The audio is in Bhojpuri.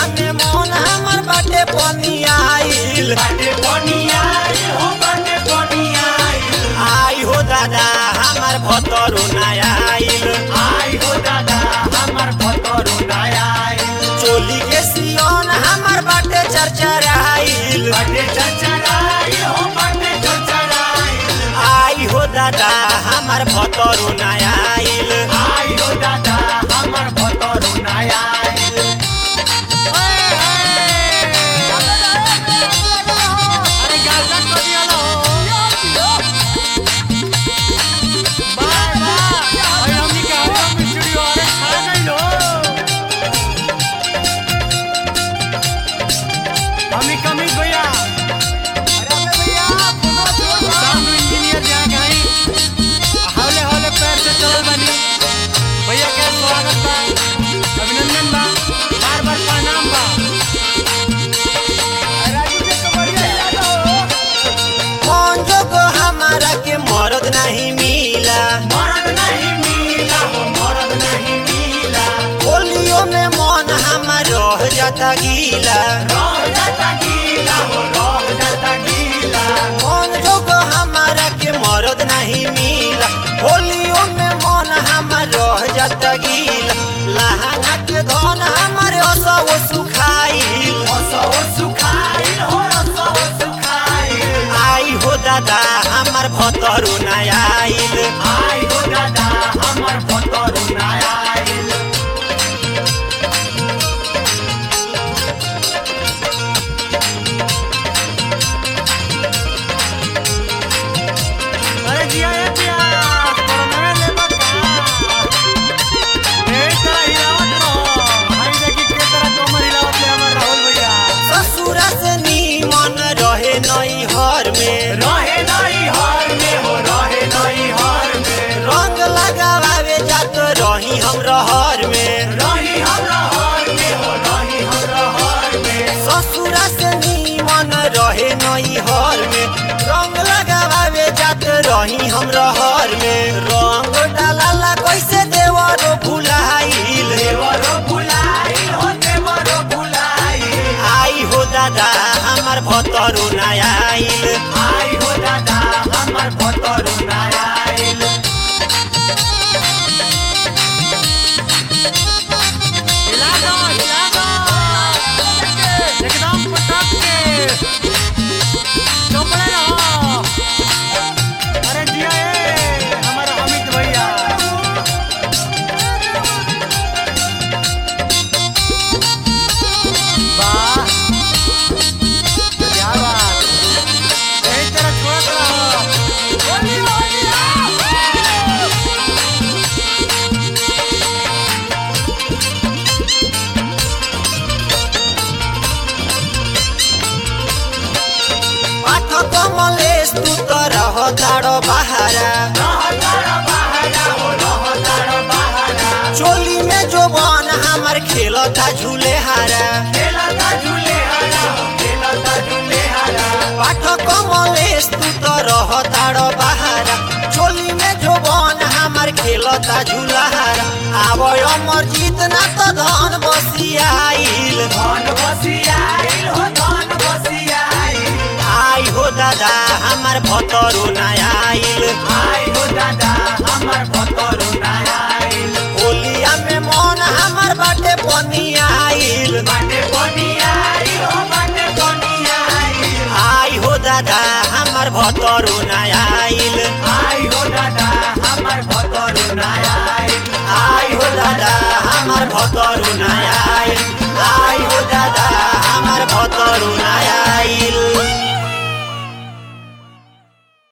होलिया में मन हमर बाटे पनियाइल बाटे बनिया हो बाटे बनिया आई हो दादा हमर भतरो नयाइल आई हो दादा हमर भतरो नया चोली के सियोन हमर बाटे चरचराइल बाटे चचराई हो बाटे चचराई आई हो दादा हमर भतरो नयाइल आई हो दादा हमर भतरो नया अरे गाजा करिया लो बाय बाय अरे हमनी के हम स्टूडियो अरे खा गई लो हमी कमी भैया साउंड इंजीनियर जहाँ गई हौले हौले पैर से चलल बनी भैया के स्वागत बा अभिनंदन बा बार बार प्रणाम बा कौन जोगो हमारा के मरद नहीं मिला मरद नहीं मिला हो मरद नहीं मिला होलियो में मन हमर रह जाता गीला रह जाता गीला हो रह जाता गीला कौन जोगो हमारा के मरद नहीं मिला होलियो में मन हमर रह जाता गीला लहंगा के धन हमर असो सुखाइल असो सुखाइल हो असो सुखाइल आई हो दादा हमर भतरू नयाइल आई हो दादा हमर भतरो नया आइल अरे जिया ए जिया कोरोना ले बका ए तरह हिलावत रहो हाई देखी के तरह कमर हिलावत ले हमर राहुल भैया ससुरा से नीमन रहे नई हर में रहे नहीं हार में हो रहे नहीं हार में रंग लगावे जात रही हम रहर में रही हमरा हार में हो रही हमरा हार में ससुरा से नीमन रहे नई हर में रंग लगावे जात रही हम रहर में रंग डाला कैसे देवरो भुलाइल देवरो बुलाई हो देवरो बुलाई आई हो दादा हमर भतरू नयाइल आई हो दादा हमर भतरो नया आइल हिला दो हिला दो एकदम पटक के चौपड़े रहो अरे जिया ए हमारा अमित भैया वाह क्या बात यही तरह छोड़त रहो पाठ कमलेश तू तो रह दाड़ो बहारा रहतारा बहारा हो रहतारा बहारा चोली में जो बन हमर खेलता झूले हारा खेलता झूले हरा हो खेलता झूले हरा पाठ कमलेश तू तो रह दाड़ो बहारा चोली में जो बन हमर खेलता झूला हारा आब अमर जीत ना तो धन बसियाइल धन बसियाइल हो धन बसियाइल आई हो दादा हमर भतरू नयाइल आई हो दादा हमर भतरो नया आइल होलिया में मन हमर बाटे पनियाइल बाटे बनियाई हो बाटे बनियाई आई हो दादा हमर भतरू नयाइल